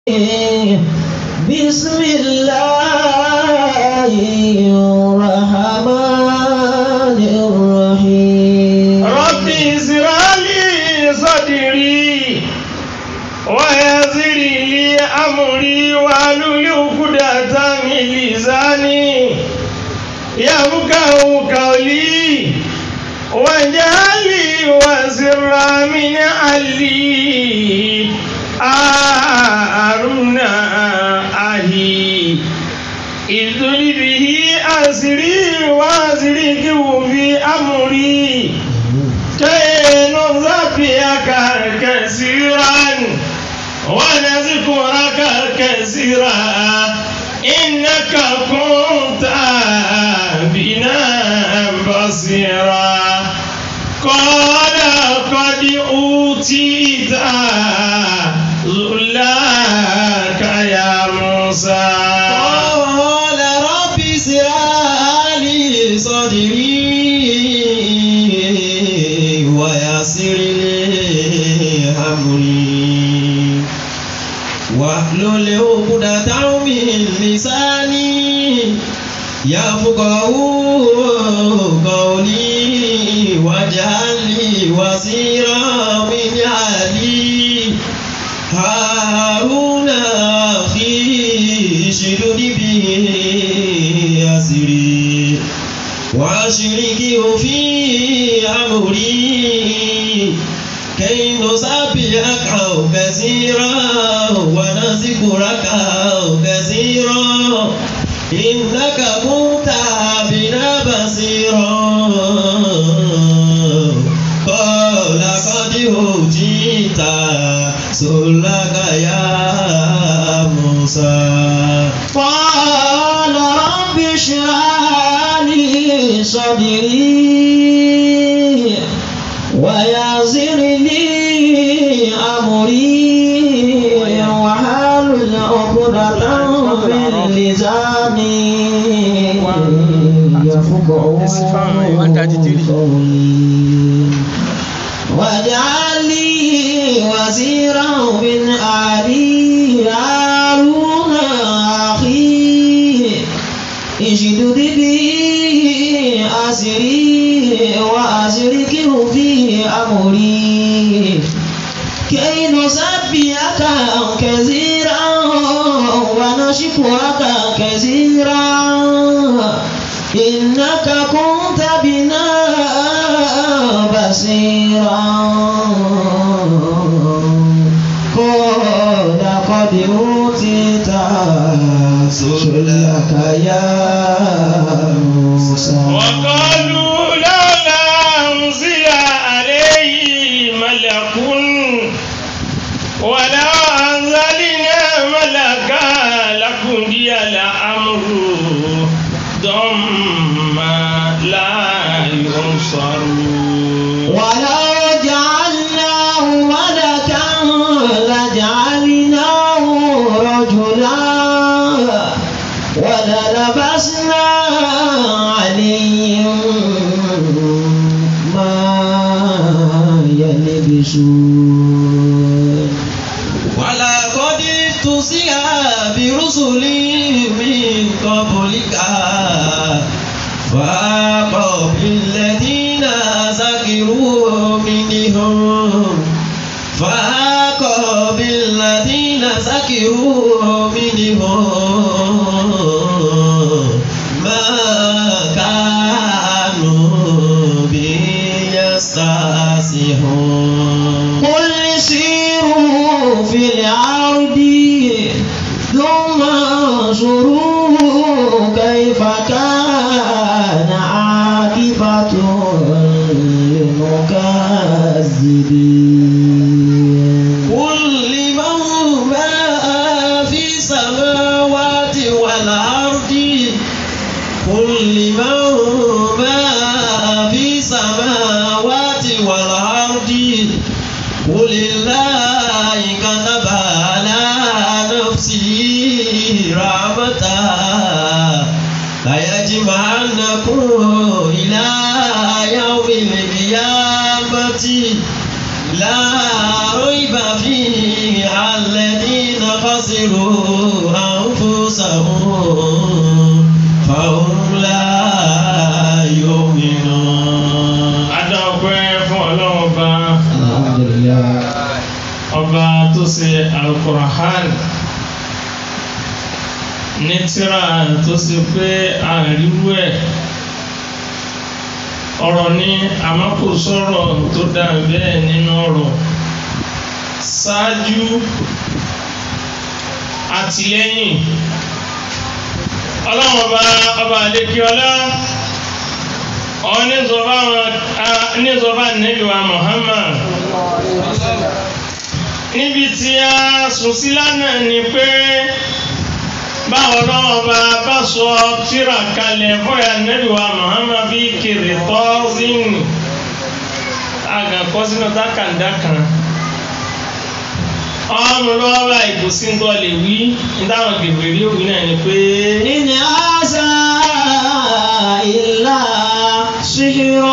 بسم الله الرحمن الرحيم رب اشرح لي صدري ويسر لي امري واحلل عقدة من لساني يفقهوا قولي واجعل لي وزرا من علي هارون أخي اذل به أسري وأشركه في أمري كي نذكرك كثيرا ونذكرك كثيرا إنك كنت بنا بصيرا قال قد أوتيت سؤلك يا موسى قال رب اشرح لي صدري ويسر لي أمري واحلل عقدة من لساني يفقه قولي واجعل لي وزيرا من أهلي هارون أخي اشدد به أزري وأشركه في أمري كي نسبحك كثيرا ونذكرك كثيرا إنك كنت بنا بصيرا قال قد أوتيت سؤلك يا موسى قال رب اشرح لي صدري ويسر لي أمري واحلل عقدة من لساني يفقهوا قولي واجعل لي وزيرا من أهلي هارون أخي اشدد به أسري وأشركه في أمري كي نسبحك كثيرا ونشكرك كثيرا إنك كنت بنا بصيرا قال قد أوتيت سؤلك يا موسى وقالوا لولا أنزل عليه ملك ولو أنزلنا ملكا لقضي الأمر ثم لا ينصرون ولو جعلناه ملكا لجعلناه رجلا وللبسنا عليهم ما يلبسون ولقد استهزئ برسل من قبلك فحاق بالذين سخروا منهم فحاق بالذين سخروا منهم ما كانوا به يستهزئون قل سيروا في الأرض ثم انظروا كيف كان عاقبة المكذبين قل لمن ما في السماوات والأرض قل لمن ما في السماوات والأرض قل الله كتب على نفسه رحمته ليجمعنكم إلى يوم القيامة لا ريب فيه الذين خسروا خسروا أنفسهم فهم لا يؤمنون adáwọ̀pẹ́ fún ọlọ́run ọba الحمد لله ọba tó ṣe alukurahan ní tíra tó ṣe pé àríwú ẹ̀ ọ̀rọ̀ ní àmọ́ kò sọ̀rọ̀ tó dà bẹ́ẹ̀ nínú ọ̀rọ̀ ṣáájú àtìlẹ́yìn ọlọ́run ọba ọba àdékíọlá ọ̀nìzọba nẹ́bí wa Muhammad níbi tí a sùn sí lánàá ni pé báwo lọ́wọ́ bá bá sọ tíra kalẹ̀ fọ́yà nẹ́bí wa Muhammad bí kiri tọ́sínì àgàkọ́ sínú dákàndá kan ọmọ lọ́wọ́ bá ìkòsí ń tọ́ lè wí nítawọn gèbèrè òwì náà ni pé إن هذا إلا سحر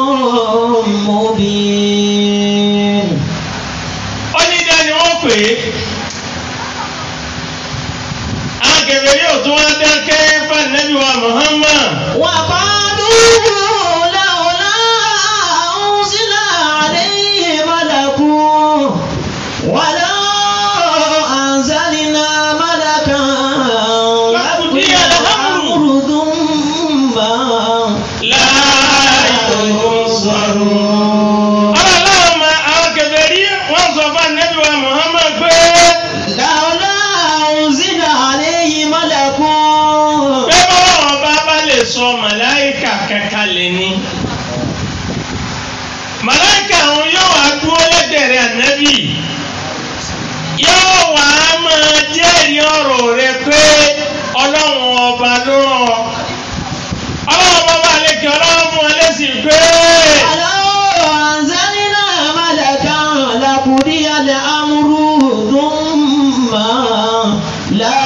مبين onídàá ni wọ́n pè é àwọn gèbèrè ò tún wá dákẹ́ fún nẹ́bí wa Muhammad. وقالوا لولا أنزل عليه ملك ولو أنزلنا ملكا لقضي الأمر ثم láàyòsọ̀rọ̀. ọlọ́run ma àwọn kèfèrí wọ́n sọ fún anabi wa muhammad pé لولا أنزل عليه ملك pé bọ́lọ́run bá bá lè sọ màláìkà kankan lè ní. màláìkà àwọn yóò wá dúró lẹ́gbẹ̀rẹ̀ anabi yóò wá máa jẹ́rìí ọ̀rọ̀ rẹ pé ọlọ́run ọba ló rán ọ. ọlọ́run ọba bá lè kí ọlọ́run fún ọ lẹ́sìn pé. ولو أنزلنا ملكا لقضي الأمر ثم لا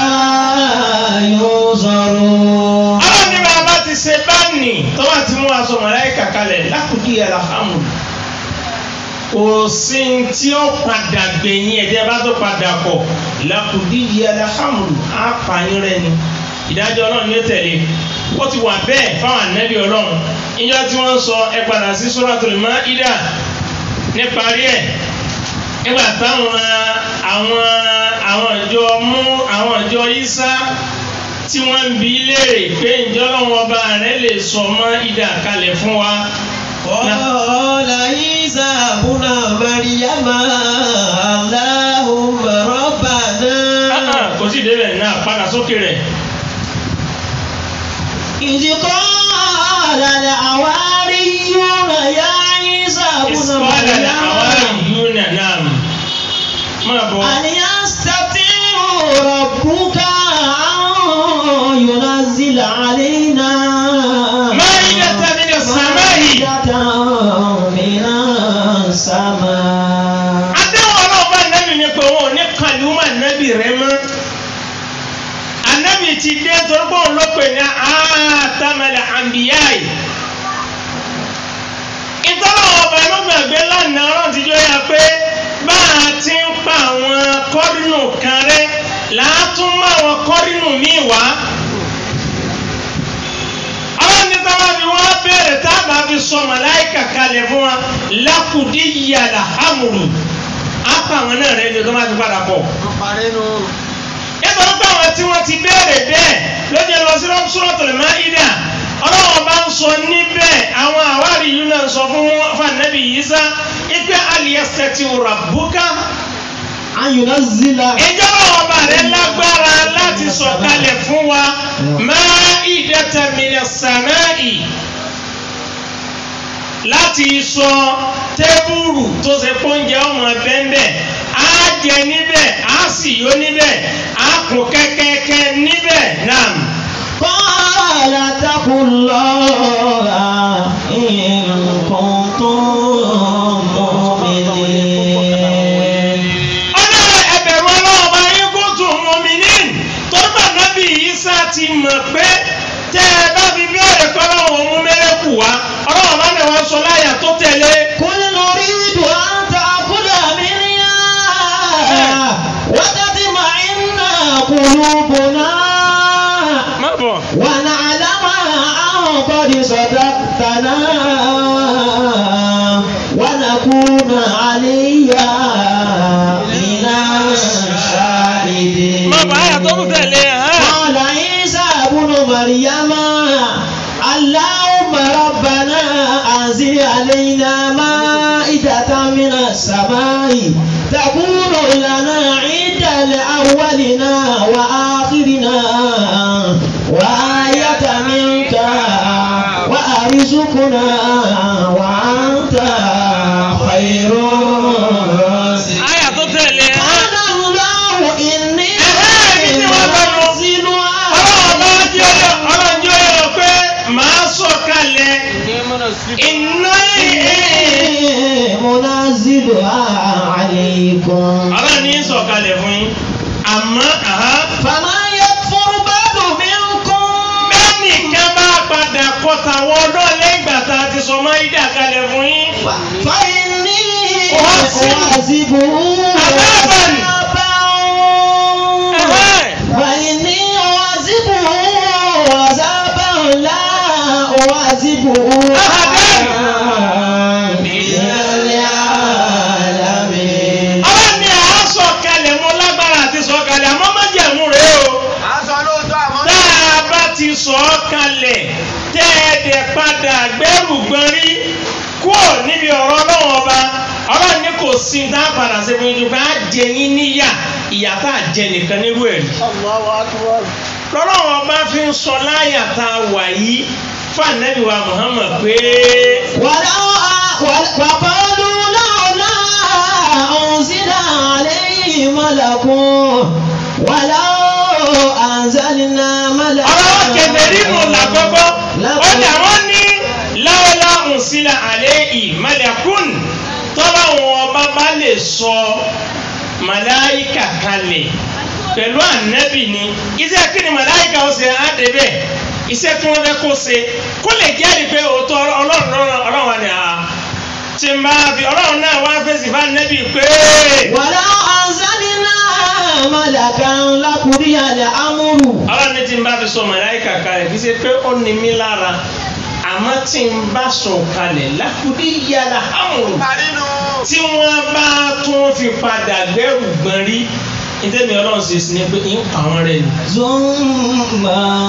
ينظرون àwọn ní bàbá ti ṣe báàní tó bá ti mú aṣọ màláìkà kalẹ̀ lákùdí alhamdu kò sí tí ó padà gbẹ̀yìn ẹ̀jẹ̀ bá tó padà pọ̀ lákùdí alhamdu á pààyàn rẹ ni ìdájọ́ ọlọ́run yóò tẹ̀lé ó ti wà bẹ́ẹ̀ fáwọn ànábì ọlọ́run ìjọ tí wọ́n ń sọ ẹ padà sí Suratul Maida níparí ẹ̀ nígbà táwọn àwọn àwọn ìjọ mú àwọn ìjọ Ìsá tí wọ́n ń bi léèrè pé ǹjẹ́ ọlọ́run ọba rẹ̀ lè sọ mọ́ ìdá kalẹ̀ fún wa. قال عيسى ابن مريم اللهم ربنا kò sí ìdébẹ̀ náà padà sókè rẹ̀. إذ قال الحواريون يا عيسى ابن ìsọ̀lẹ̀ àwọn مريم ìlú náà náà máa bọ̀. أن يستطيع ربك أن ينزل علينا مائدة من السماء. مائدة من السماء àdéhùn ọlọ́ọ̀bá nẹ́bì ni pé wọn ò ní kàlùmọ̀ nẹ́bì rẹ mọ́. ànẹ́bì ti dé torí pé òun ló pè ní àtàmẹ̀lẹ̀ àǹbíyáì. ìtọ́lọ̀ ọba ló gbàgbé lánàá ọ̀rọ̀ ti jọ ya pé bá a ti ń pa àwọn kọ́rínù kan rẹ́ làátún mọ́ àwọn kọ́rínù míì wá. ọlọ́run ní táwọn fi wọ́n béèrè táàbà fi sọ màláìkà kalẹ̀ fún wa lákùdí yàrá hàmùrù á pa àwọn náà rẹ̀ ní ọdún máa fi padà bọ̀ nítorí pé àwọn tí wọ́n ti béèrè bẹ́ẹ̀ ló jẹ́ lọ sí Suratul Maida ọlọ́wọ́n bá ń sọ níbẹ̀ àwọn àwárí yìí náà ń sọ fún fanabi Isa ipe aliyasẹ́tì rabbuka أن ينزل ìjọ ọba rẹ̀ lágbára láti sọ̀kalẹ̀ fún wa Maidatan minas samai láti sọ tébùrù tó ṣe pọ́njẹ ọmọ bẹ́ńbẹ́ á jẹ níbẹ̀ á sì yó níbẹ̀ á kún kẹ́kẹ́kẹ́ níbẹ̀ náà. قال اتقوا الله إن كنتم مؤمنين ọlọ́run ẹ̀bẹ̀rù ọlọ́run bá yín kó tún mọ́mí ní torí bá nábì Ìsá ti mọ̀ pé tẹ́ ẹ bá fi bẹ́ẹ̀rẹ̀ kọ́ ọlọ́run mú mẹ́rẹ́kù wá ọlọ́run bá ní wọ́n sọ láyà tó tẹ̀lé. قل نريد أن تأكل منها وتطمئن قلوبنا má bọ̀. ونعلم أن قد صدقتنا ونكون عليا من الشاهدين má bọ̀ àyà tó tún tẹ̀lé hàn. قال عيسى ابن مريم اللهم ربنا أنزل علينا مائدة من السماء تكون لنا عيدا لأولنا وآخرنا وآية منك وأرزقنا وأنت خير الرازقين àyà tó tẹ̀lé hàn. قال الله إني ọlọ́run bá jẹ́ ọyọ ọlọ́run jẹ́ ọyọ pé màá sọ kalẹ̀ iná منزلها عليكم ọlọ́run ní sọ kalẹ̀ fún yín àmọ́ àhá فمن يكفر بعد منكم bẹ́ẹ̀ nìkan bá padà kọta àwọn ọdọ́ lẹ́gbàá tá a ti sọ máa ń dà kalẹ̀ fún yín. فإني أعذب- أعذبه عذاباً. عذاباً Ẹ̀hẹ́. فإني أعذبه عذابا لا أعذبه أحداً. من العالمين ọlọ́run ní àá sọ kalẹ̀ mọ́ lágbára àti sọ kalẹ̀ àmọ́ má jẹ̀mú rẹ̀ o. tá a bá ti sọ ọ́ kalẹ̀ tẹ́ ẹ dẹ̀ padà gbẹ́rù gbọ́nrí kúrò níbi ọ̀rọ̀ ọlọ́run ọba ọlọ́run ní kò sí ní tá a padà ṣe fún yín bá a jẹ yín níyà ìyà tá a jẹ nìkan nírú ẹ̀ rí. lọ́lọ́run ọba fi ń sọ láyà tá a wà yìí fún ànábì wa Muhammad pé ولو وقالوا لولا أنزل عليه ملك ولو أنزلنا ملكا ọlọ́wọ́ kẹfẹ́rí nù làkọ́kọ́ ó dà wọ́n ní láwọlá nsílà àlẹ́ ìmọ̀lẹ́kùn tọ́lá wọn ọba bá lè sọ màláìkà kalẹ̀ pẹ̀lú ànábì ni iṣẹ́ kí ni màláìkà ó ṣe á débẹ̀ iṣẹ́ tí wọ́n fẹ́ kó ṣe kó lè jẹ́rìí pé òótọ́ ọlọ́run lọ́rọ̀ ọlọ́run wa ni àá tí n bá fi ọlọ́run náà wá fèsì fún ànábì pé ولو أنزلنا ملكا لقضي الأمر ọlọ́run ní tí n bá fi sọ màláìkà kalẹ̀ kì í ṣe pé ó ní mí lára àmọ́ tí n bá sọ kalẹ̀ lákùdí yàrá àmùrù tí wọ́n bá tún fi padà gbẹ́rù gbọ́n rí ìtẹ́mi ọlọ́run ṣe sí ni pé ń pa wọ́n rẹ̀ ni. ثم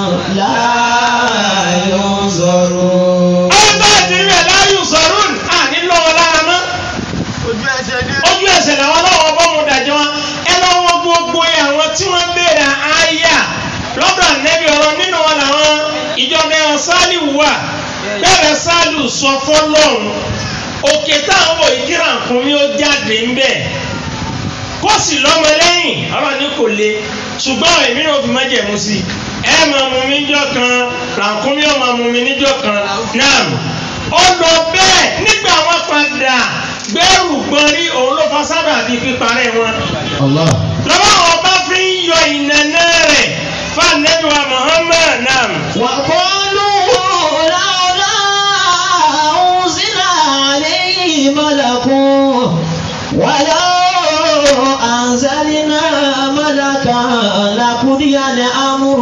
لا ينظرون àwọn bá ti rí ẹ̀ láyù sọ̀rún àní lọ́wọ́ lára mọ́ ojú ẹsẹ̀ làwọn ọlọ́wọ́ bọ́ mu dàjọ́ wọn ẹ lọ́wọ́ gbogbo àwọn tí wọ́n béèrè àyà lọ́dọ̀ ànẹ́bí ọ̀rọ̀ nínú wọn làwọn ìjọba ẹ̀hàn sálíù wà bẹ́ẹ̀ sálíù sọ fọlọ́run òkè táwọn wò yìí kíra nǹkan mi ó jáde ń bẹ̀ kó sì lọ́mọ lẹ́yìn ọ̀rọ̀ ní kò le ṣùgbọ́n èmi náà fi májẹ̀mú sí i ẹ máa mú mi níjọ́ kan ràkúnmí ọ̀ máa mú mi níjọ́ kan náà ó lọ bẹ́ẹ̀ nígbà wọn padà gbẹ́rù gbọ́n rí òun ló fa sábà bíi píparẹ́ wọn الله lọ́wọ́ àwọn bá fi ń yọ ìnànà rẹ̀ fanabiwa Muhammad nam. وقالوا لولا أنزل عليه ملك ولو أنزلنا ملكا لقضي الأمر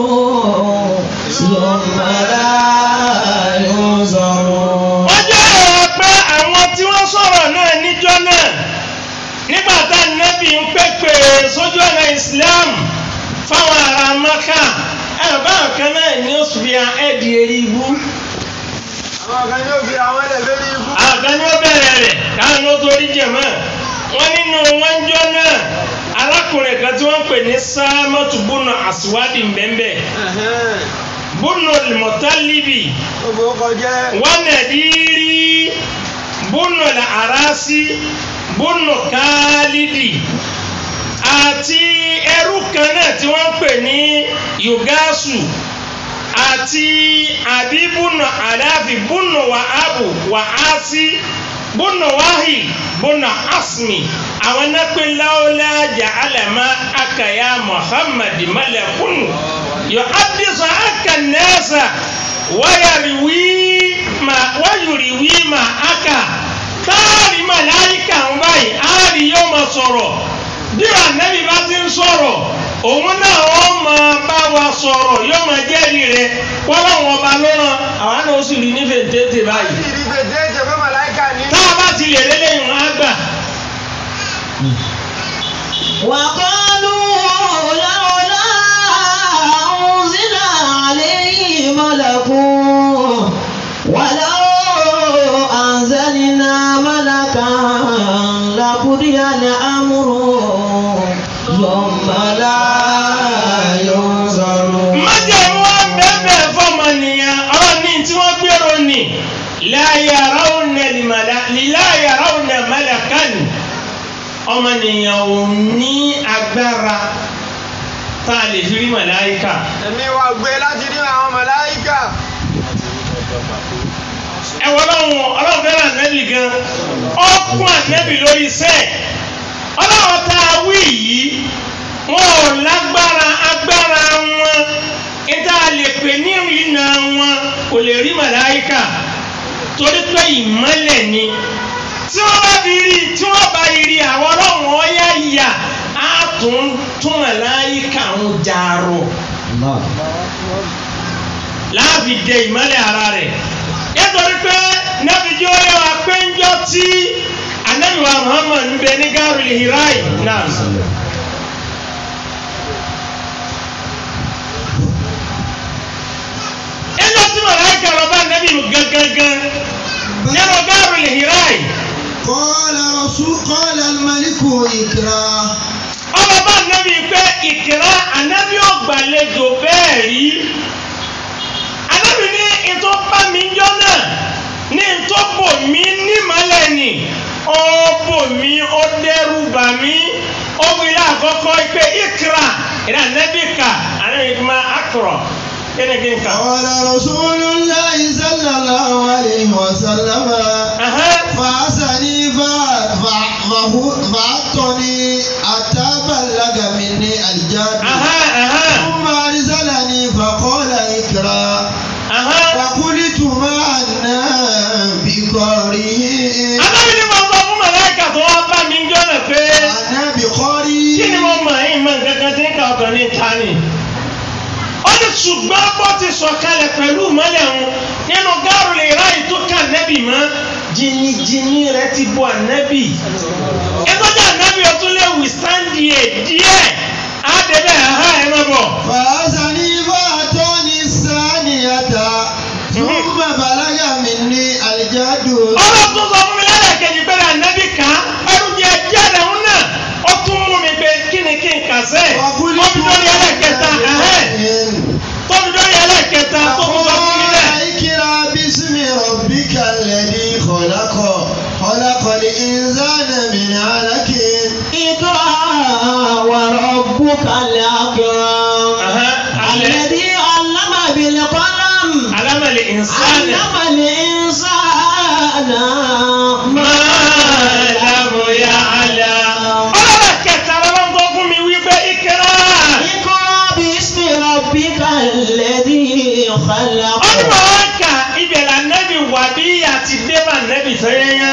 ثم لا ينظرون wọ́n jẹ́ ọ̀rọ̀ pé àwọn tí wọ́n sọ̀rọ̀ náà níjọ́ náà nígbà tá nẹ́bí ń pèpè sójú ọ̀nà Islam fáwọn ará Maka ẹ̀rọ báwọn kan náà ní oṣù bíi ẹ̀ẹ́dì eré ibú àwọn kan ní ó bẹ̀rẹ̀ rẹ̀ káwọn ní ó torí jẹ̀mọ́ wọ́n nínú wọn jọ náà arákùnrin kan tí wọ́n pè ní sámọ́tù bùnà àsùwádìí mbẹ́mbẹ́ bùnà mọ̀tálíbì wanadiri bunu arasi bunu kálídì àti ẹrú kan náà tí wọ́n ń pè ní yugasu àti àbíbùnà àdáfi bùnà wàhábù wàhásí bùnà wáhì bùnà asmi àwọn nápẹ́ láwùlájà alàmà akàyà muhammad malakun yọ abdisa akànnẹ́sà wáyàríwí ma wáyùríwí ma aka táàrí màláyíkà ń báyìí áàrí yóò máa sọ̀rọ̀ bí ànábì bá ti ń sọ̀rọ̀ òun náà wọ́n máa bá wa sọ̀rọ̀ yóò máa jẹ́rìí rẹ̀ wọ́n láwọn ọba ló ràn àwọn náà ó sì rí nífẹ̀ẹ́ tètè báyìí ìdí gbèdéke pé màláìka ní. tá a bá ti lè lélẹ́yìn wọn á gbà. وقالوا لولا أنزل عليه ملك ولو أنزلنا ملكا لقضي الأمر ثم لا ينظرون májèmú wa bẹ́ẹ̀ fọmọnìyàn ọ̀rọ̀ ní tí wọ́n gbèrò ní láyàrá ònà láyàrá ònà mẹ́lẹ̀kánì ọmọnìyàn ò ní agbára tá a lè fi rí màláìka èmi wà gbé láti rí àwọn màláìka. ẹ wọ́n lọ́wọ́ ọlọ́run fẹ́ràn ànábì gan ọkùn ànábì lórí iṣẹ́ ọlọ́run tá a wí yìí wọn ò lágbára agbára wọn níta lè pè ní ìrìnà wọn kò lè rí màláìka torí pé ìmọ́lẹ̀ ni tí wọ́n bá fi rí tí wọ́n bá rí àwọn ọlọ́run ọ̀yá yà á tún tún màláìka ń jàrọ̀ láàfin dẹ ìmọ́lẹ̀ ara rẹ̀ nítorí pé nàbìjọ́ yẹ wá pé ń jọ tí anabiwa muhammad ń bẹ ní gárùlì hirai náà. ẹjọ́ tí màláìka lọ bá nàbì gangan nínú gárùlì hirai قال رسول قال الملك اقرأ ọba bá nàbì pé ìkìrá anabi ọgbàlejò bẹ́ẹ̀ rí anabi ní ìtọ́ bá mi jọ náà ní ìtọ́ bò mí nímọ̀lẹ́ ni ó bò mí ó dẹ́rù bà mí ó wílé àkọ́kọ́ pé ìkìrá ìdá anabi kà anabi kì máa akọ̀rọ̀ kí ni kí n kà. قال رسول الله صلى الله عليه وسلم Aha. فأسني فا- فا- فهو- فأعطني حتى بلغ مني الجاد Aha, aha, ثم أرسلني فقال اقرأ aha. فقلت ما أنا بقارئ anabi ni mo sọ fún màláìka tó wá bá mi jọ náà pé. أنا بقارئ kí ni mo mọ̀ ẹ́ mọ̀ nǹkan tí ń ka ọkàn ní ta ni. ó ní ṣùgbọ́n bó ti sọ̀kalẹ̀ pẹ̀lú ìmọ́lẹ̀ òun nínú gáàrú lè ráyè tó kà nẹ́bì mọ́ jìnnìjìnnì rẹ̀ ti bọ̀ ànẹ́bì. ìtọ́jú ànẹ́bì ó tún lè withstand yẹ díẹ̀ á débẹ̀ ẹ̀hán ẹ̀ má bọ̀. فأسني فأعطاني الثانية ثم بلغ مني الجاد ọlọ́run tó sọ fún mi lẹ́lẹ́kejì pé ànẹ́bì ká ẹrù jẹ jáde òun náà ó tún mú mi pé kí ni kí n kà sẹ́ẹ̀ ó fi lórí ẹlẹ́kẹta ẹ̀hẹ́n tó fi lórí ẹlẹ́kẹta tó fi sọ fún mi bẹ́ẹ̀. اقرأ باسم ربك الذي خلق خلق الإنسان من علق اقرأ وربك الأكرم Aha, alẹ́. الذي علم بالقلم alamali insani علم الإنسان ما لم يعلم ọlọ́run kẹta lọ́wọ́ tó fún mi wípé ìkẹrà اقرأ باسم ربك الذي خلق ọdún àwọn kà ibẹ̀ là nẹ́bí wà bí àti débà nẹ́bí sẹ́yẹ́yẹ́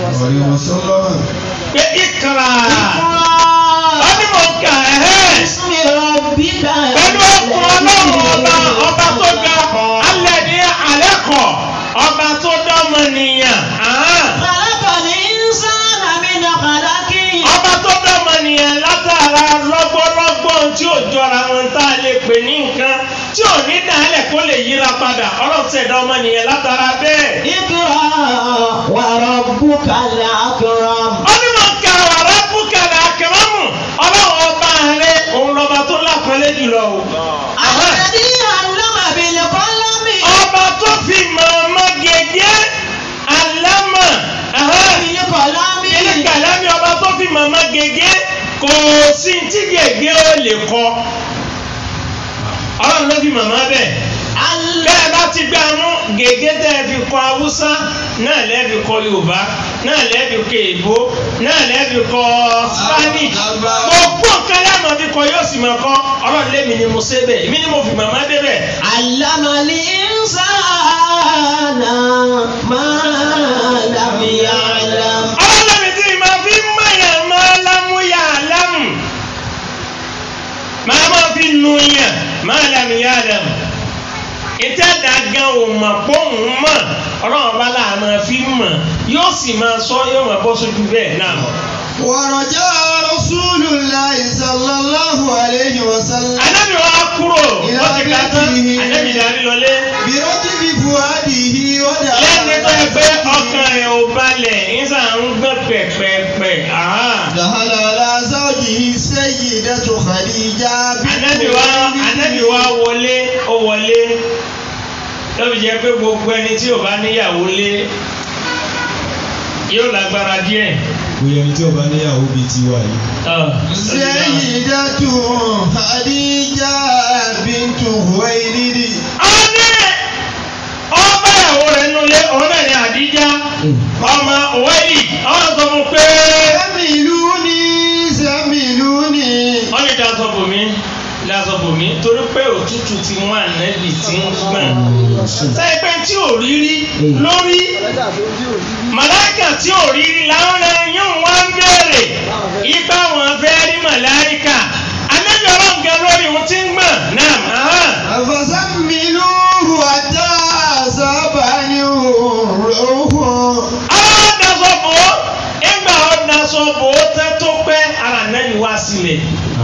pé ìkẹrà اقرأ ọdún mọ̀ kà ẹ̀hẹ́ باسم ربك pẹ̀lú ọkùnrin ọlọ́run ọba ọba tó ga alẹ́ ní alẹ́ kọ̀ ọba tó dọ́mọ nìyàn ahán. خلق الإنسان من خلق ọba tó dọ́mọ nìyẹn látara lọ́gbọ́lọ́gbọ́ tí ò jọra wọn tá a lè pè ní nǹkan tí ò ní dàálẹ̀ kó lè yíra padà ọlọ́run ṣẹ̀dá ọmọ nìyẹn látara bẹ́ẹ̀. اقرأ وربك الأكرم onímọ̀ ká wàrà búkàlà àkàràmù ọlọ́run ọba rẹ òun lọ́ba tó lápẹ́lẹ́ jùlọ o. Àmọ́ الذي علم بالقلم ọba tó fi mọ̀ọ́mọ́ gègé alámà بالقلم ilé kàlámì ọba tó fi mọ̀ọ́mọ́ gègé kò sí tí gègé ó lè kọ ọlọ́run ló fi mọ̀ọ́mọ́ bẹ́ẹ̀. ال- bẹ́ẹ̀ bá ti gbé àwọn gègé tẹ́ ẹ fi kọ haúsá náà lẹ́ẹ̀fi kọ yorùbá náà lẹ́ẹ̀fi kọ èbó náà lẹ́ẹ̀fi kọ spanish gbogbo nǹkan lẹ́ẹ̀mọ́ fi kọ yóò sì máa kọ́ ọlọ́run lémi ni mo ṣe bẹ́ẹ̀ èmi ni mo fi màmá dé bẹ́ẹ̀. علم الإنسان ما لم يعلم ọlọ́run lémi tí ma fi mayà máa lámúyà lámù máa fi nu yàn máa lẹ́nu yá lẹ́nu ìtẹ́dá gan ò mọ̀ pọ́ùn mọ̀ ọlọ́run bá láàmú fi mọ̀ yóò sì máa sọ yóò máa bọ́ sójú bẹ́ẹ̀ náà. ورجع رسول الله صلى الله عليه وسلم Ànábì wa kúrò Ìlà wọ́n ti ká tán bíi- Ànábì darí lọlé. برتب فؤاده Lẹ́ni tó yẹ pé ودعا ọkàn rẹ̀ ò balẹ̀ ìsà ń gbọ́n pẹ̀pẹ̀pẹ̀. دخل على زوجه السيدة خديجة بنت Ànábì wa Ànábì wa wọlé ó wọlé. Lọ́bi jẹ́ pé gbogbo ẹni tí ò bá níyàwó lé yóò lágbára díẹ̀. bóyá ẹni tí ó bá níyàwó bíi tiwa yìí. سيدة خديجة بنت خويلد Ọdẹ ọba ìyàwó rẹ̀ nulẹ̀ òun náà ni Àdíjá ọmọ Òwẹ́lì ọ̀hún sọ fún pé سملوني سملوني wọ́n lè dasọ bòmí dasọ bòmí torí pé òtútù ti mú ànẹ́bì tí ń gbọ̀n. sẹ́yìn pé tí ò rí rí lórí màláìkà tí ò rí rí làwọn ẹran yóò wá ń béèrè ipa wọn fẹ́ rí màláìkà ànẹ́bì ọlọ́ǹgẹ lórí òun ti ń gbọ̀n náà. ahán. فسملوه حتى أصابني الروح àwọn dasọ bò ó ìgbà ó dasọ bò ó tẹ́ tó pẹ́ ara ànẹ́bì wá sílẹ̀.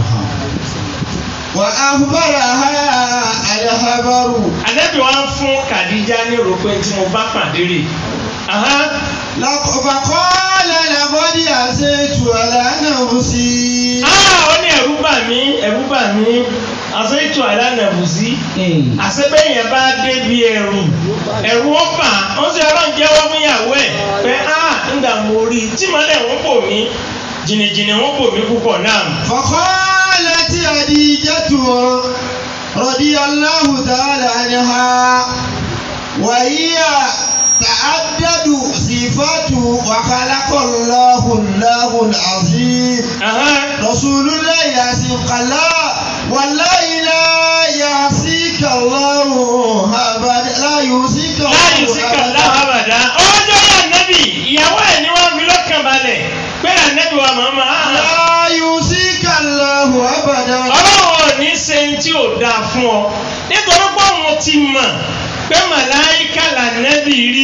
وأخبرها الخبر ànẹ́bì wá ń fún Kàdíjà ní rògbé tí mo bá pàdé rè. ahán. لق- فقال لقد أسيت على نفسي Ah, ó ní ẹ̀rú bà mí ẹ̀rú bà mí àṣẹ ètò àìlànàbùsí àṣẹbẹ́ yẹn bá débi ẹ̀rù ẹ̀rù ó bà ó sì ọlọ́run jẹ́wọ́ fún ìyàwó ẹ̀ pé ah ńgbà mo rí i tí mọ́lẹ̀ ń bò mí jìnnìjìnnì ń bò mí púpọ̀ náà. فقالت خديجة رضي الله تعالى عنها وهي تعدد صفات وخلق الله الله العظيم Ahán. رسول الله يعصيك الله والله لا يعصيك الله أبدا لا يعصيك láyé síkà الله láhàbàdà ọjọ́ yà nẹ́bì ìyàwó ẹ̀ ni wọ́n fi lọ́kàn balẹ̀ pé ànẹ́bì wa màmá ah, لا يعصيك الله أبدا ọlọ́run ò ní ṣe ń tí ò dáa fún ọ nítorí pé òun ti mọ̀ pé màláìka lànẹ́bì rí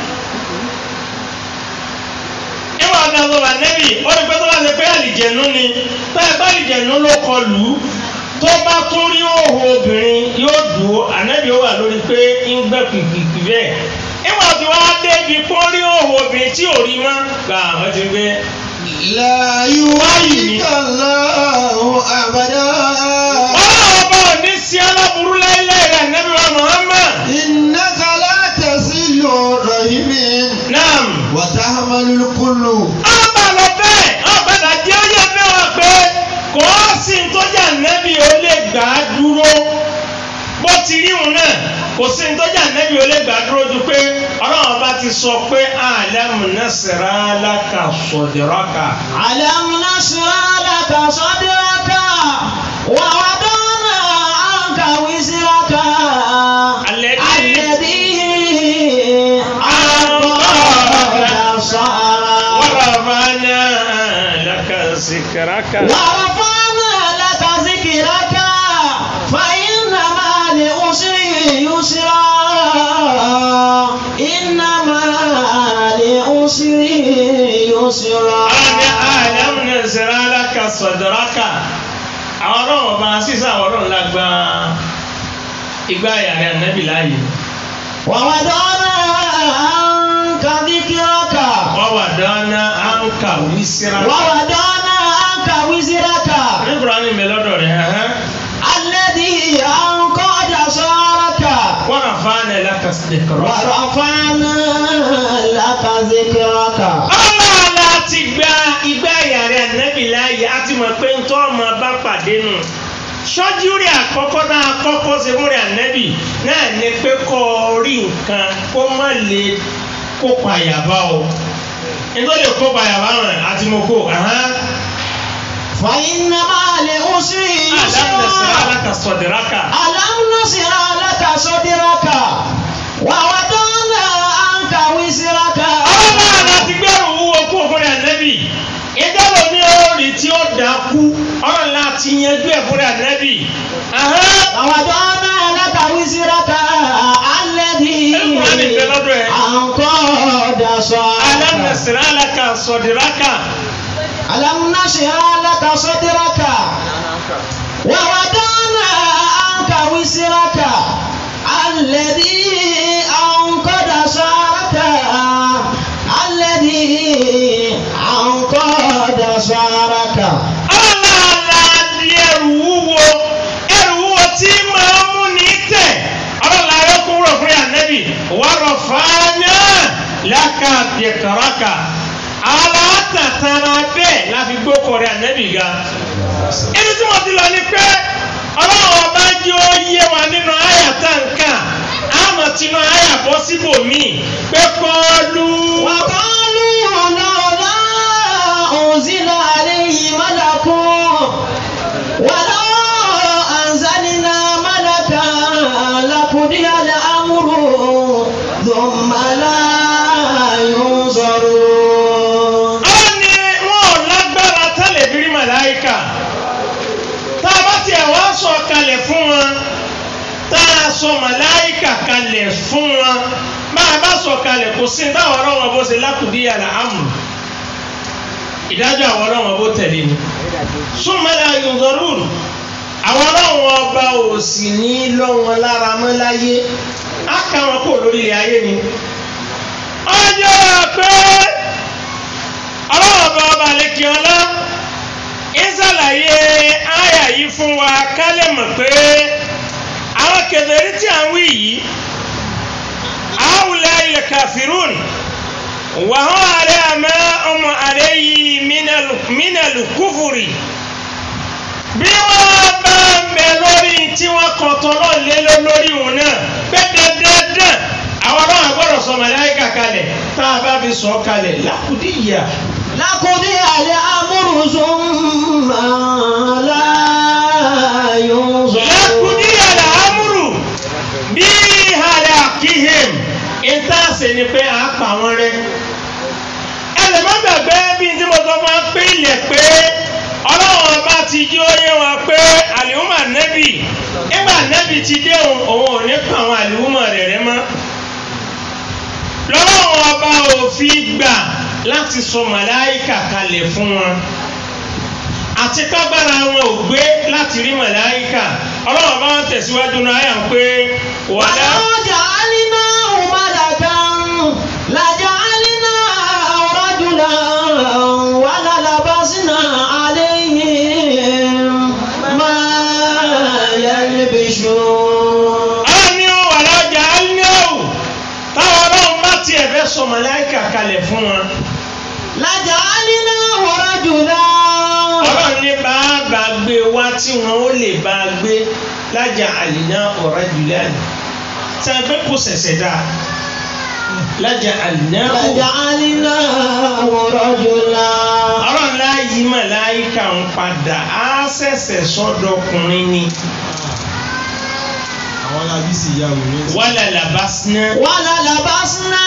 ìwà ọ̀dà tó lànẹ́bì ó ní pé tó bá ṣe pé àlìjẹ̀nú ni bẹ́ẹ̀ bá àlìjẹ̀nú ló kọ lù ú tó bá tún rí òhò obìnrin yóò dùn ó ànẹ́bì ó wà lórí pé ń gbẹ kìkìkì bẹ́ẹ̀ ìwà tí wọ́n á débi kó rí òhò obìnrin tí ò rí mọ́ gbà wọ́n ti gbé لا يعصيك الله أبدا ọlọ́run bá ò ní sí aláburú láíláí rẹ̀ ànẹ́bì wa Muhammad إنك لا تصل رحم naam. وتحمل الكل ọba lọ bẹ́ẹ̀ ọ̀padà jẹ́ ó yẹ bẹ́ẹ̀ wá pé kò á sí ntọ́jà nẹ́bí ó lè gbà á dúró bó ti rí òun náà kò sí ntọ́jà nẹ́bí ó lè gbà á dúró ju pé ọlọ́run bá ti sọ pé àlẹ́mù nẹ́sẹ̀rẹ́ aláka sọ̀dẹ̀rọ̀kà. ألم نشرح لك صدرك ووضعنا عنك وزرك الذي الذي أنقض ظهرك wàràfàánà lẹ́kà síkìrákà. ورفعنا لك ذكرك فإن مع العسر يسرا إن مع العسر يسرا Ọlọ́ni àlẹ́mù nẹ́sẹ̀rẹ́ aláka sọ̀dẹ̀rọ̀kà. Àwọn ọlọ́run bá sísá àwọn ọlọ́run lágbá igbá ìyàrá nẹ́bí láàyè. ووضعنا عنك ذكرك wọ́n wà dáná à ń kà wíṣírà. ووضعنا عنك وزرك nígbà ní mi lọ́dọ̀ rẹ̀ hàn. الذي أنقض ظهرك wọ́n rà fáánà lákàtúntẹ̀kọ̀rọ̀. ورفعنا لك ذكرك ọlọ́ọ̀la ti gba igbá ìyàrá nẹ́bí láàyè á ti mọ̀ pé ń tọ́ ọmọ bá pàdé nù. sọ́júrì àkọ́kọ́ náà kọ́kọ́ ṣe múrẹ̀ ànẹ́bì náà ní pé kọ́ ọ rí nǹkan kó má lè kó payàbá o. nítorí kó payàbá rẹ̀ àti mo kó. فإن مع العسر àdáhùn ẹ̀sìn يسرا alákàsọ̀dẹ̀rákà. ألم نشرح لك صدرك ووضعنا عنك وزرك ọlọ́run àti gbẹ̀rù wúwo kú ọkùnrin ànẹ́bì ìjọba ní orí tí ó dákú ọlọ́run láti àti yanjú ẹ̀ fúnra nẹ́bì. Ahán. ووضعنا لك وزرك الذي القرآن بلده. أنقض Alam صدرك nasira laka sọdiraka. ألم نشرح لك صدرك ووضعنا عنك وزرك الذي أنقض صدرك الذي أنقض صدرك Ọlọ́la di ẹrù wúwo ẹrù wúwo tí máa ń mú ní tẹ̀. Ọlọ́la rẹ̀ kúrò fún ànẹ́bì. Wàrọ̀ fàánà láka dẹ̀kọ̀rọ̀kà. Alátàtàrà bẹ́ẹ̀ la fi gbókò rẹ̀ ànẹ́bì ga. Ibi tí mo ti lọ ni pé ọlọ́run ọba jẹ́ ó yé wa nínú àyà táǹkà. Àmọ̀ tinú àyà bọ́ síbòmíì pé kọ́ọ́lù. وقالوا لولا أنزل عليه ملك ولو أنزلنا ملكا لقضي الأمر ثم لا ينظرون àwọn ni wọn ò lágbára tẹ́lẹ̀ bí rí màláìka tá a bá tiẹ̀ wá sọ kalẹ̀ fún wọn tá a sọ màláìka kalẹ̀ fún wọn bá a bá sọ kalẹ̀ kò sí táwọn ọlọ́wọ́n bó ṣe lákùdí àlà àmù ìdájọ́ àwọn ọlọ́wọ́n bó tẹ̀lé ni súnmọ́lá yunzorun àwọn ọlọ́wọ́n ọba ò sì ní lọ́wọ́n lára mọ́ láyé á ká wọn kó lórí ilẹ̀ ayé ni ọjọ́ pé ọlọ́wọ́ bá ọba lẹ́kì ọlá ń ṣàlàyé àyà yìí fún wa ká lè mọ̀ pé àwọn kèfèrí tí à ń wí yìí àwùlẹ̀ ilẹ̀ kàfírùn wàhán àrẹ àmọ́ ọmọ àrẹ yìí mínàlù kúfùrì bí wọ́n bá ń bẹ lórí tí wọ́n kàn tọ́lọ́ lé lórí òun náà pé dandan àwọn ọlọ́run gbọ́dọ̀ sọ màláìkà kalẹ̀ tá a bá fi sọ kalẹ̀ lákùdíyà. لقضي الأمر ثم لا ينظرون lákùdíyà làámùrù bí ìhàlẹ̀ àkíhìm ìtàsí ni pé à ń pa wọn rẹ. ẹ lè má gbàgbé bí tí mo sọ fún wa pé ilẹ̀ pé ọlọ́run ọba ti jí ó yé wọn pé àlìhùmà nẹ́bì nígbà nẹ́bì ti dé òun òun ò ní pa àwọn àlìhùmà rẹ̀ rẹ́ mọ́ lọ́wọ́ ọba ò fi gbà láti sọ màláìkà kalẹ̀ fún wọn àti kágbára wọn ò gbé láti rí màláìkà ọlọ́wọ́ bá wọn tẹ̀síwájú náà yà ń pé wàlá. ولو جعلناه ملكا لجعلناه رجلا وللبسنا عليهم ما يلبسون àwọn ni ó wà lọ́jà alínáwó táwọn ọlọ́run bá tiẹ̀ fẹ́ sọ màláìkà kalẹ̀ fún wọn. لجعلناه رجلا ọlọ́run ní bá a bá gbé wá tí wọn ó lè bá a gbé lájà àlìná ọ̀rá jùlẹ́ẹ̀nì tí a fẹ́ kó sẹ̀sẹ̀ dáa lájà àlìná ọ̀rá. لجعلناه رجلا ọlọ́run láàyè màláìkà ń padà á ṣẹ̀ṣẹ̀ sọ́dọ̀kùnrin ni àwọn alábísí ìyá wèrè ń sọ. wàlà làbásínà. وللبسنا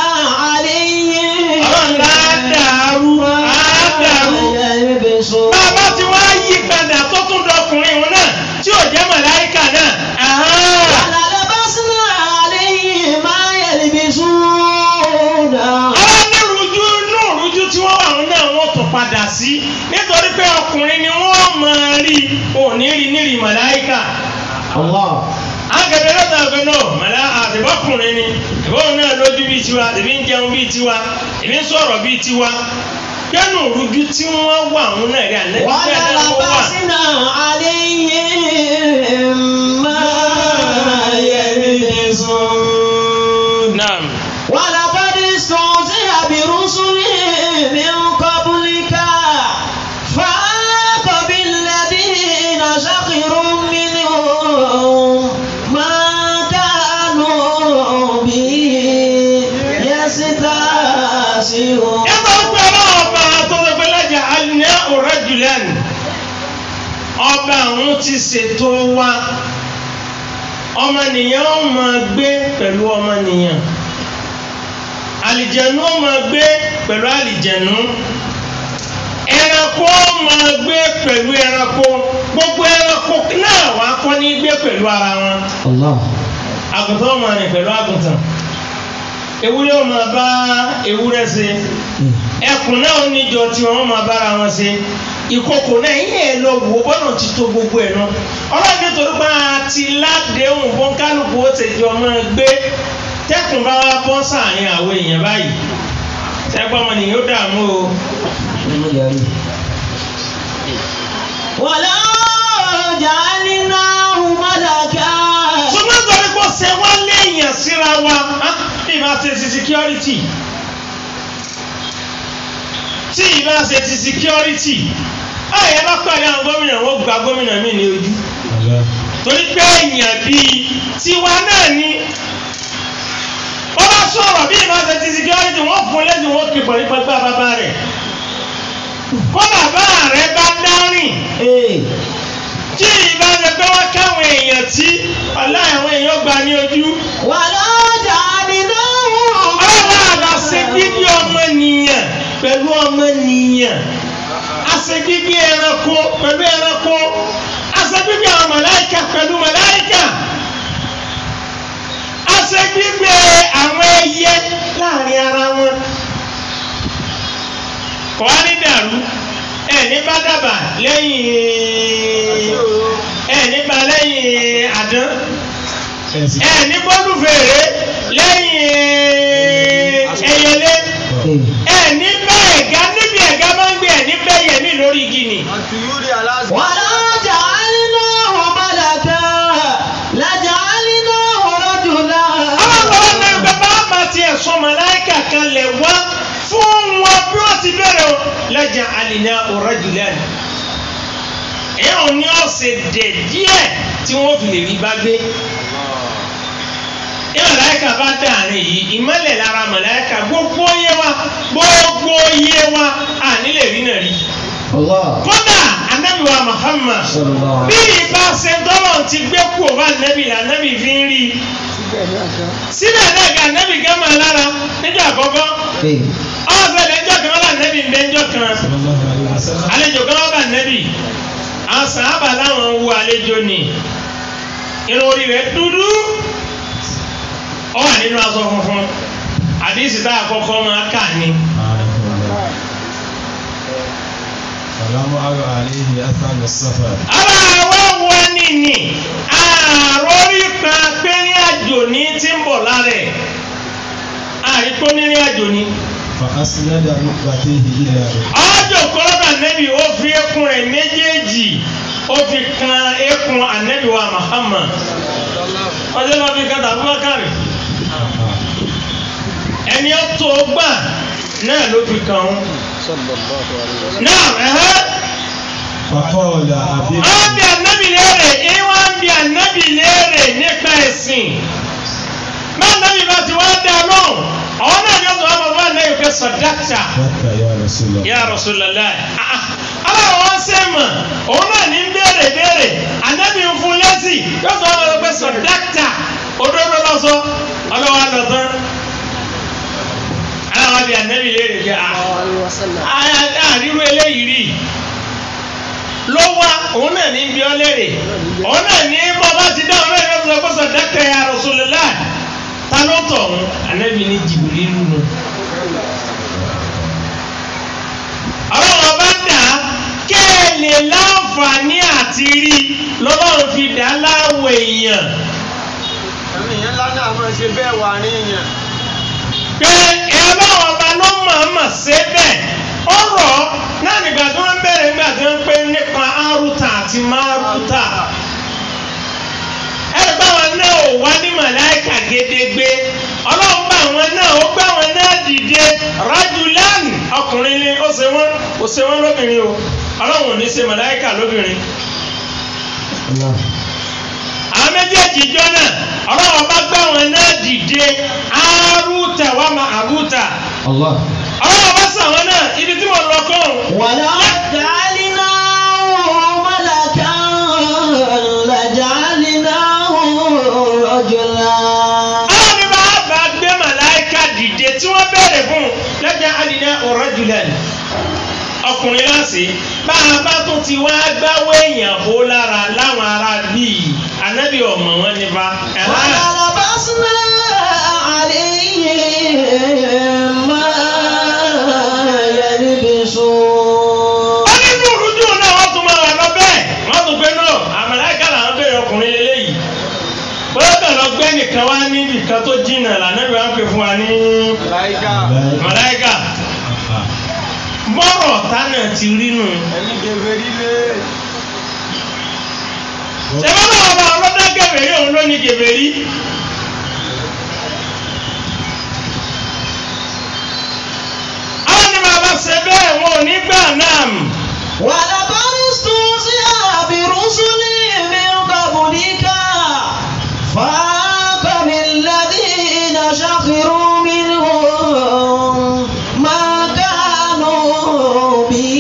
عليهم ọlọ́run láà dàrú á dàrú. ما يلبسون bàbá tí wọ́n á yí padà tó tún dọkùnrin òun náà tí ò jẹ́ màláìkà náà. ahán. وللبسنا عليهم ما يلبسون àwọn onírúurú inú ìrújú tí wọ́n wà wọn náà wọ́n tún padà sí nítorí pé ọkùnrin ni wọ́n máa rí òní rí nírì màláìkà. الله akẹ́kẹ́ lọ́tà ọ̀gbẹ́ náà màlá àtìbọ́kùnrin ni ìbọn náà lójú bíi tiwa ìbí ń jẹun bíi tiwa ìbí ń sọ̀rọ̀ bíi tiwa kẹ́nu ìrújú tí wọ́n wà wọn náà rí àlẹ́ bẹ́ẹ̀ náà wọ́n wà. وللبسنا عليهم ما يلبسون Naam. ولقد استهزئ برسل من قبلك فآق بالذين سخروا منهم ما كانوا به يستهزئون Ẹgbẹ́ ọgbẹ́ ọlọ́ọ̀bá tó lọ pé lẹ́jà alẹ́ ọ̀rẹ́ jùlẹ́n. Ọba àwọn ti ṣètò wa. Ọmọnìyàn ó máa gbé pẹ̀lú ọmọnìyàn. Àlìjẹ̀nú ó máa gbé pẹ̀lú àlìjẹ̀nú. ẹranko máa gbé pẹ̀lú ẹranko gbogbo ẹranko náà wà á kọ́ ní gbé pẹ̀lú ara wọn Allah. àgùntàn máa rìn pẹ̀lú àgùntàn ewúrẹ́ ó máa bá ewúrẹ́ ṣe ẹkùn náà ó níjọ tí wọ́n máa bára wọn ṣe ìkòkò náà yín ẹ̀ lọ wò ó bọ́nà ti tó gbogbo ẹ̀ náà ọlọ́run nítorí pé a ti ládéhùn fún kálukú ó ti jọ máa gbé tẹ́kùn bá wá bọ́ sáàrin àwọn èèyàn báyìí tẹ́gbọ́n ọmọ nìyẹn ó dààmú o. Inú yàrá. Wàlá ja'alnahu malaka. ṣùgbọ́n torí kò ṣe wá léèyàn síra wa á, bí ìbá ṣe ti security tí ìbá ṣe ti security ayé bá pàdé àwọn gómìnà wọn gba gómìnà míì ní ojú torí pé èèyàn bíi tiwa náà ni wọ́n bá sọ̀rọ̀ bí ìbá ṣe ti security wọ́n fún lẹ́sìn wọ́n kì pọ̀ nípa gbá bàbá rẹ̀ kó bàbá rẹ̀ bá dárìn Ee. tí ìbá ṣe pé wọ́n káwọn èèyàn tí aláìwọ̀n èèyàn gbà ní ojú Wàlá ja'alnahu ọlọ́run àlọ́ ṣe bíbí ọmọnìyàn pẹ̀lú ọmọnìyàn àṣẹ bíbí ẹranko pẹ̀lú ẹranko àṣẹ bíbí àwọn màláìka pẹ̀lú màláìka àṣẹ bíbí àwọn ẹyẹ láàrin ara wọn kò wá ní dàrú ẹ ní bá dàbà lẹ́yìn ẹ ní bá lẹ́yìn àdán ẹ ní bọ́dún fèrè lẹ́yìn ẹyẹlé ẹ ní bá ẹ̀gá níbi ẹ̀gá máa ń gbé ẹ̀ ní bẹ́yẹ̀ mí lórí igi ni. àtúyúrí aláṣẹ. wàlá ja'alnahu malaka. La ja'alnahu rajula. ọlọ́run ní bàbá àbá tiẹ̀ sọ màláìkà kan lẹ̀ wá fún wọn bí wọ́n ti bẹ̀rẹ̀ o lẹ́jà àlìná ọ̀rọ̀ jùlẹ̀ ni. ẹ̀yà ò ní ọ̀sẹ̀ dẹ̀ díẹ̀ tí wọ́n fi lè rí bá gbé. ní màláìkà bá dàrin yìí ìmọ̀lẹ̀ lára màláìkà gbogbo yé wa gbogbo yé wa à nílẹ̀ rí náà rí. Allah. kódà anabi wa Muhammad Sallallahu bí ìbá ṣe dọ́lọ̀ ti gbé kú ọba anabi là anabi fi ń rí i síbẹ̀ náà ga anabi gẹ́mà lára níjọ́ àkọ́kọ́ Ee. ọ̀sẹ̀lẹ̀ ńjọ́ kan wọ́n anabi ń bẹ ńjọ́ kan àlejò kan wọ́n bá anabi àwọn sàábà láwọn ń wo àlejò ni irun orí rẹ̀ dúdú ó wà nínú aṣọ funfun àdìsí tá àkọ́kọ́ máa kà ní. Salamu aro alayhi athar safar. ara àwọn wo ni ni àròrí kan pé ní àjò ní tí ń bọ̀ lára ẹ̀ àríkó ní àjò ní. Fa asnada rukbatayhi ila rukbatayhi. ọjọ́ kọ́lọ́dà nẹ́bí ó fi eékún rẹ̀ méjèèjì ó fi kan eékún ànẹ́bí wa Muhammad ọjọ́ lọ fi kan tàbúbákàrí ẹni ó tó gbà náà ló fi kàn án. náà ẹ̀hẹ́ Faqala abi. àwọn bí ànábì léèrè ìwà ń bí ànábì léèrè nípa ẹ̀sìn máa nábì bá ti wá dá lóhùn àwọn náà ni ó sọ wọn bàbá náà yóò fẹ́ sọ̀dáàtà Baka ya Rasulullah. ya Rasulullah aláwọ̀ wọn ṣe mọ̀ òun náà ní béèrè béèrè ànábì ń fún lẹ́sì yóò sọ wọn pé sọ̀dáàtà òdodo lọ́sọ ọlọ́wọ́ àlọ́tán aláwọ̀ bí ànábì léèrè pé àríwú eléyìí rí ló wá òun náà ní bí ọ léèrè òun náà ní bọ́ bá ti dá òun náà ní ọ̀sán pọ̀sọ̀ dákẹ́ ya Rasulullah ta ló tọ̀ òun ànábì ní Jibrilu nù. ọlọ́run ọba dà á kẹ́ ẹ lè láǹfààní àti rí lọ́lọ́run fi dà á láwọ̀ èèyàn ẹ̀mí yẹn ńlá náà máa ṣe bẹ́ẹ̀ wà ní ìyẹn. pé ẹ ọlọ́run ọba ló mọ̀ọ́mọ̀ ṣe bẹ́ẹ̀ ó rọ̀ ọ́ náà nígbà tí wọ́n bẹ̀rẹ̀ nígbà tí wọ́n pé nípa áruta àti máruta ẹ̀rọ báwọn náà ò wá ní màláìkà gédégbé ọlọ́run bá àwọn náà ó gbá àwọn náà dìde rajulan ọkùnrin ni ó ṣe wọ́n ó ṣe wọ́n lóbìnrin o ọlọ́run ò ní ṣe màláìkà lóbìnrin Allah. àwọn méjèèjì jọ náà ọlọ́run bá gbá àwọn náà dìde áruta wà má àrúta Allah. ọlọ́run bá sọ àwọn náà ibi tí mo lọ kọ́ ọ̀hún. ولو جعلناه ملكا لجعلناه رجلا àwọn ní bá bá gbé màláìka dìde tí wọ́n bẹ̀rẹ̀ fún un lẹ́jà àdìdá ọ̀rọ̀ jùlẹ̀ ni. ọkùnrin láti bá a bá tún ti wá gbáwó èèyàn bó lára láwọn ará bíi ànábì ọmọ wọn ní bá. ولبسنا عليهم ما يلبسون ó ní ní ìrújú náà wọ́n tún máa wà lọ bẹ́ẹ̀ wọ́n tún gbé náà àmàlẹ́kà làwọn bẹ̀rẹ̀ ọkùnrin lélẹ́yìí bóyá bẹ̀rẹ̀ lọ gbẹ́ nìkan wá níbi kan tó jìnnà lànàbì wá pè fún wa ní láìka màláìkà bọ́rọ̀ tánà ti rí nù. ẹni gèbèrí lé ṣẹ́fẹ́ náà ọba ọlọ́dá gẹ̀bẹ̀rí òun ló ní gẹ̀bẹ̀rí. àwọn ni bàbá ṣe bẹ́ẹ̀ wọn ò ní gbà náà. ولقد استهزئ برسل من قبلك فاق بالذين سخروا منهم ما كانوا به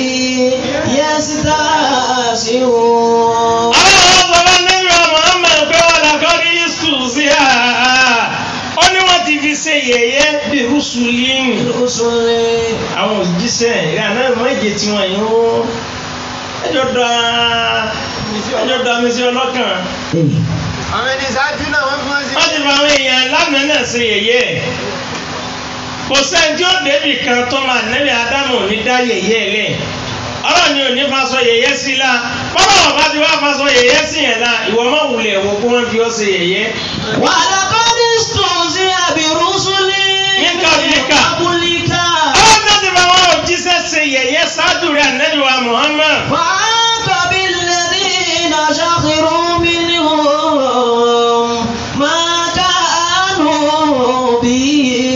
يستهزئون àwọn ọ̀sán níbi ọmọ ọmọ ẹgbẹ́ wọn làkọ́rí sùsì à. ó ní wọ́n ti fi ṣe yẹ̀yẹ́ bí rúṣùlíìnì. رسل àwọn òjíṣẹ́ ìyá náà méje tí wọ́n yín ó ẹjọ́ da ẹjọ́ da mi sí ọlọ́kàn. àwọn ẹni ṣáájú náà wọ́n fi wọ́n sí. wọ́n ti fa àwọn èèyàn lánàá náà ṣe yẹ̀yẹ́ kò sẹ́ni tí ó débì kan tó máa nẹ́bí ádámù ní dá yẹ̀yẹ́ lẹ̀ ọlọ́run ni ò ní fa sọ yẹ̀yẹ́ sí la bọ́lá ọba ti wá fa sọ yẹ̀yẹ́ sí yẹn la ìwọ má wulẹ̀ wò kó wọ́n fi ọ́ ṣe yẹ̀yẹ́. ولقد استهزئ برسل من قبلك. قبلك ọlọ́run náà ti fa àwọn òjíṣẹ́ ṣe yẹ̀yẹ́ ṣáájú rẹ̀ nẹ́bí wa Muhammad. فعاق بالذين سخروا منهم ما كانوا به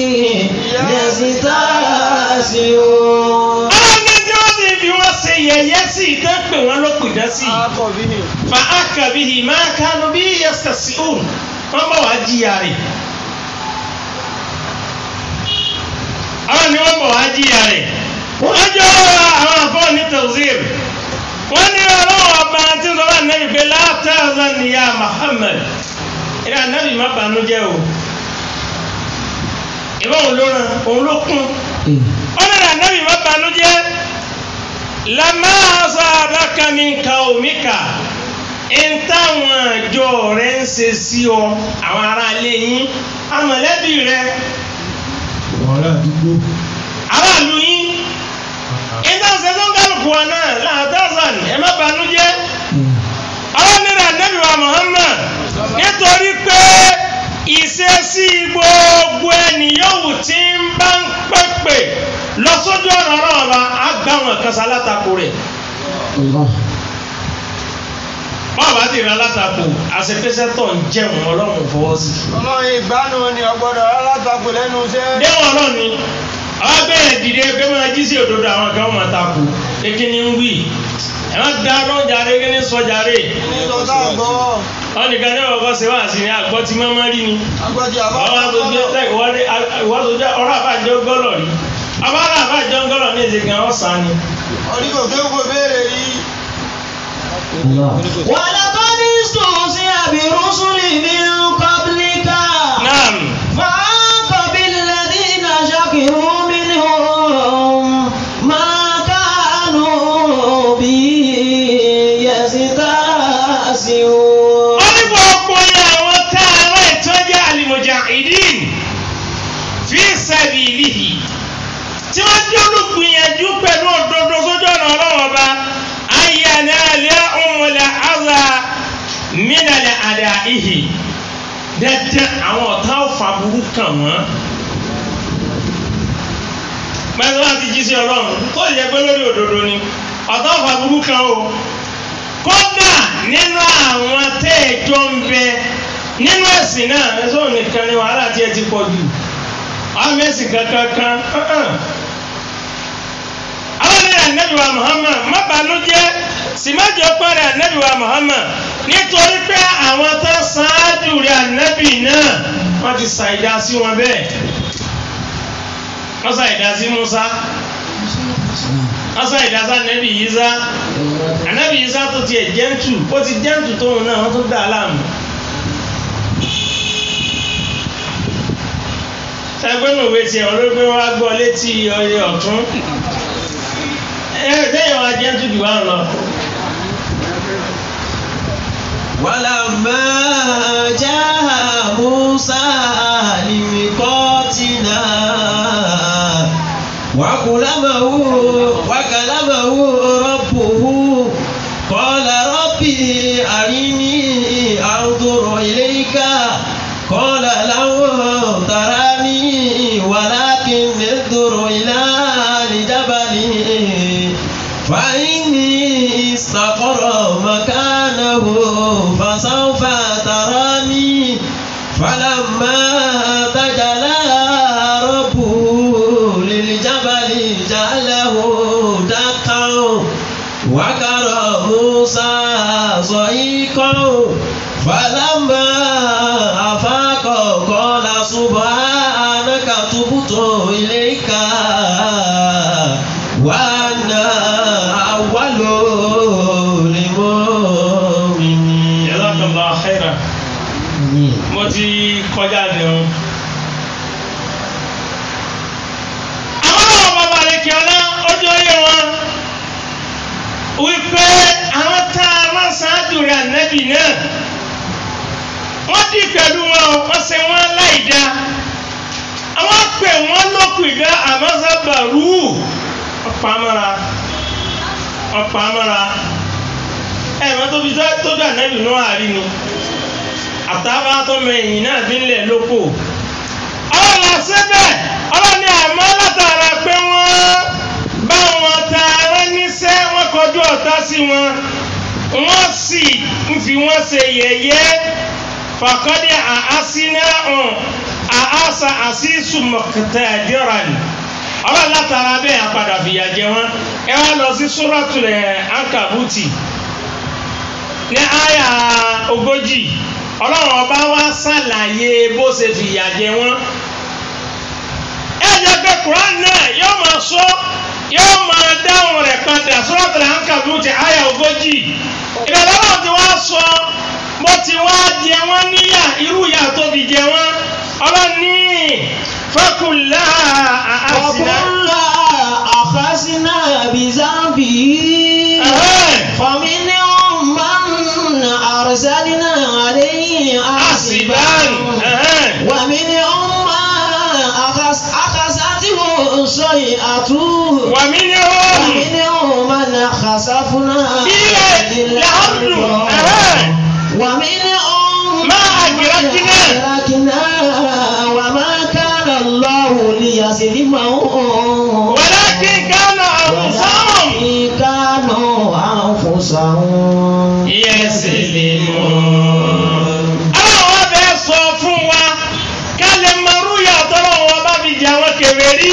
يستهزئون ọlọ́run ní tí wọ́n ti fi wọ́n ṣe yẹ̀yẹ́ sí i tán pé wọ́n ló pìdán sí i. akọ̀bí ni fa akabihi ma kanu bi yastasiun wọn bá wàá jìyà rẹ̀ àwọn ni wọn bá wàá jìyà rẹ̀ wọn jọ àwọn afọ ní tawzir wọn ní ọlọ́wọ́ ọba tí ń sọ wà nẹ́bí pé látàzán ni ya Muhammad ìrìn ànábì má bànújẹ́ o ìbá òun ló ràn òun ló kún ó ní ànábì má bànújẹ́ lamá sábàkà min qaumika ń táwọn àjọ rẹ̀ ń ṣe sí ọ àwọn ará ilé yín amọ̀lẹ́bí rẹ̀ ọ̀rẹ́ àdúgbò aráàlú yín ìdáhùnsẹ́ tó ń kálukú wa náà láàtàzàn ẹ má bànújẹ́ ọlọ́nìrà nẹ́bí wa Muhammad nítorí pé ìṣesí gbogbo ẹni yòówù tí ń bá ń pèpè lọ sójú ọ̀nà ọ̀rọ̀ ọba àgbàwọn kan sá látakò rẹ̀ báwo bá ti rà látakò àṣepẹ́sẹ́ tó ń jẹun ọlọ́run fọwọ́ sí. ọlọ́run ìgbàanù ni ọgbọ́dọ̀ alátakò lẹ́nu iṣẹ́. déwọ̀n ọlọ́run ni àwọn bẹ́ẹ̀ dìde pé máa jí sí òdodo àwọn kan máa takò kékeré ní ń wí ẹ má da lọ́n jàre kí ní sọ jàre ní tọ́tà gbọ́ wọn nìkan ní ọkọ ṣe wá sí ní àgbọ̀ tí mọ́mọ́ rí ni agbọ́dì ọwọ́ àtòjọ́ ìwádòjọ́ ọ̀rọ̀ àbájọ gọ́lọ̀ rí abára àbájọ gọ́lọ̀ ní èdè gan ọ̀sán ni. oríkò kéwòkò béèrè rí ولقد استهزئ برسل من قبلك naam فعاق بالذين سخروا منهم ما كانوا به يستهزئون wọ́n ní gbogbo yẹn àwọn tá a rẹ̀ ìtọ́jú al-mujahideen fi sabilihi tí wọ́n jẹ́ olùgbìyànjú pẹ̀lú òdodo sójú ọ̀nà ọlọ́wọ́ bá ayẹyẹ alẹ́ ọmọlẹ̀ àzà mínàlẹ̀ àdá ìhì dẹ́dẹ́ àwọn ọ̀tá ọ̀fà burú kàn wọ́n. pẹ̀lú láti jí sí ọlọ́run tó yẹ pé lórí òdodo ni ọ̀tá ọ̀fà burú kan o kódà nínú àwọn tẹ́ẹ̀jọ́ ń bẹ nínú ẹ̀sìn náà ẹ̀sọ́ nìkan ni wàhálà tí ẹ ti pọ̀ jù àwọn ẹ̀sìn kankan kan àwọn ní ànábì wa Muhammad má bànújẹ́ sì má jẹ́ pẹ́rẹ́ ànábì wa Muhammad nítorí pé àwọn tó ṣáájú rẹ̀ ànábì náà wọ́n ti ṣàìdá sí wọn bẹ́ẹ̀ wọ́n ṣàìdá sí Musa wọ́n ṣàìdá sí ànábì Isa ànábì Isa tó tiẹ̀ jẹ́ǹtù ó ti jẹ́ǹtù tóun náà wọ́n tó dá a láàmú. ṣàgbénu ìwé tiẹ̀ olóògbé wa gbọ́ létí ọyẹ ọ̀tún ẹ sẹ́yìn wa jẹ́ tuntun wa lọ. ولما جاء موسى لميقاتنا وكلمه وكلمه ربه قال ربي أرني أنظر إليك قال لو تراني ولكن انظر إلى الجبل فإني استقر مكانه فسوف تراني فلما تجلى ربه للجبل جعله دكا وكر موسى صعيقا فلما أفاق قال سبحانك تبت إليك وأنا أول المؤمنين Jazakallah khairan. mo ti kọjá ní o. àwọn ọmọ bàbá rẹ̀ kí ọlá ojú oyè wọn wípé àwọn tá a máa ṣáájú rẹ̀ ànábì náà wọ́n dì pẹ̀lú wọn o, wọ́n ṣe wọ́n láì dá àwọn pè wọ́n lókùn ìdá àmọ́sábàrú ọ̀pamọ́ra ọ̀pamọ́ra ẹ̀ mọ́ tóbi tó dà ànábì náà àrínu àtàbà tó mẹyìn náà fi ń lẹ̀ lóko. ọlọ́la síbẹ̀ ọlọ́ni àmọ́ látara pé wọ́n bá wọn ta ara níṣẹ́ wọ́n kọjú ọ̀tá sí wọn wọ́n sì ń fi wọ́n ṣe yẹ̀yẹ́ fàkọ́dé àásínà hàn àásà àṣìṣù mọ̀kẹtẹ̀ àdìrán ọlọ́run látara bẹ́ẹ̀ àpàdà fìyà jẹ wọn ẹ wá lọ sí sóràtúlẹ̀ ankabuti ní àyà ogójì ọlọ́run ọba wa ṣàlàyé bó ṣe fìyà jẹ wọ́n. ẹ jẹ́ pé quran náà yóò máa sọ yóò máa dáhùn rẹ̀ padà suratul Ankabut ti àyà ogójì. ìbẹ̀rẹ̀ ọlọ́run ti wá sọ bó ti wá jẹ wọ́n níyà irú ìyà tó fi jẹ wọ́n. ọlọ́run ní faqulna àásìnà. وكلا أخذنا بذنبه فمنهم من أرسلنا عليه حاسبا حاسبا ومنهم من أخذ- أخذته الصيحة ومنهم ومنهم من خسفنا به الأرض. ومنهم ما أدركنا. أدركنا وما كان الله ليظلمهم ولكن كانوا أنفسهم ولكن كانوا أنفسهم يسلمون àwọn abẹ sọ fún wa ká lè mọrú yàtọ̀ lọ́wọ́ bá fi jẹ àwọn kèfèrí.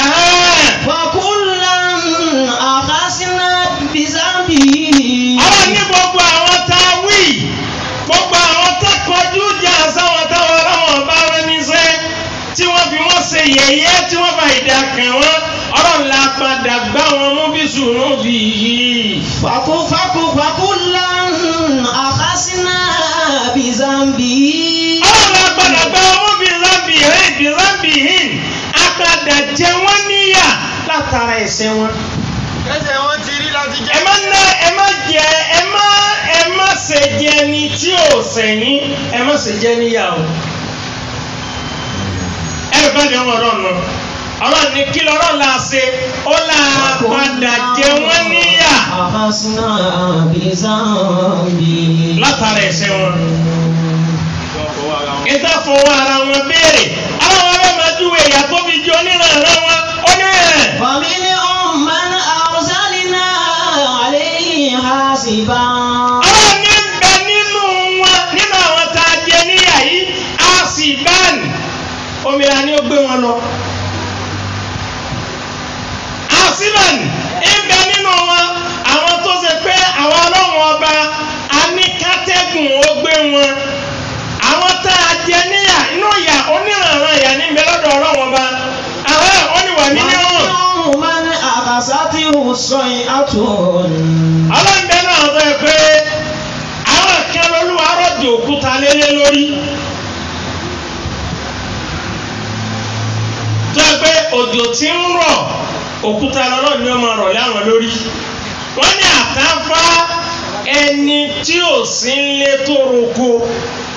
فكلا أخذنا بذنبه ọ̀rọ̀ ní gbogbo àwọn tá a wí gbogbo àwọn tá kọjú jà sáwọn táwọn ọlọ́wọ́n bá rẹ níṣẹ́ tí wọ́n fi wọ́n ṣe yẹ̀yẹ́ tí wọ́n bá ìdá kàn wọ́n ọ̀rọ̀ ńlá padà gbá wọn mú bí sùnú bí yìí. فكو فكو فكلا أخذنا بذنبه ọlọ́run agbada gba owó bíi zambi hin bíi zambi hin agbada jẹ wọ́n níyà látara ẹ̀ṣẹ̀ wọn. kẹsẹ̀ wọn ti rí láti jẹ́. ẹ má ná ẹ má jẹ ẹ má ẹ má ṣe jẹ ni tí ò sẹ̀yìn ẹ má ṣe jẹ níyà o. ẹ lè bá jẹun ọ̀rọ̀ nù ọlọ́run ní kí lọ́rọ̀ la ṣe ó là padà jẹ wọ́n níyà أخذنا بذنبه látara ẹ̀ṣẹ̀ wọn. ìta fọwọ́ ara wọn béèrè àwọn ọmọ máa dúró ìyá tó fi jọ onírànràn wọn ó ní ẹ̀. ومنهم من أرسلنا عليه حاسبا àwọn ní bẹ nínú wọn nínú àwọn tá a jẹ níyà yìí a sì báàní omira ni ó gbé wọn lọ. asiban ìbẹ nínú wọn àwọn tó ṣe pé àwọn ọlọ́run ọba aníkátẹ́gùn ó gbé wọn àwọn tá a jẹ níyà inú ìyà onírànràn ìyà níbẹ̀ lọ́dọ̀ ọlọ́run ọba àwọn oníwà nínú ومنهم من أخذته الصيحة ọlọ́run bẹ́ẹ̀ náà sọ pé àwọn kan lolúwa rọ̀jò òkúta lélẹ̀ lórí. tó yẹ pé òjò tí ń rọ̀ òkúta lọ́lọ́ ni ó máa rọ̀ láwọn lórí wọ́n ní àtàfà ẹni tí ò sí ń lé tó roko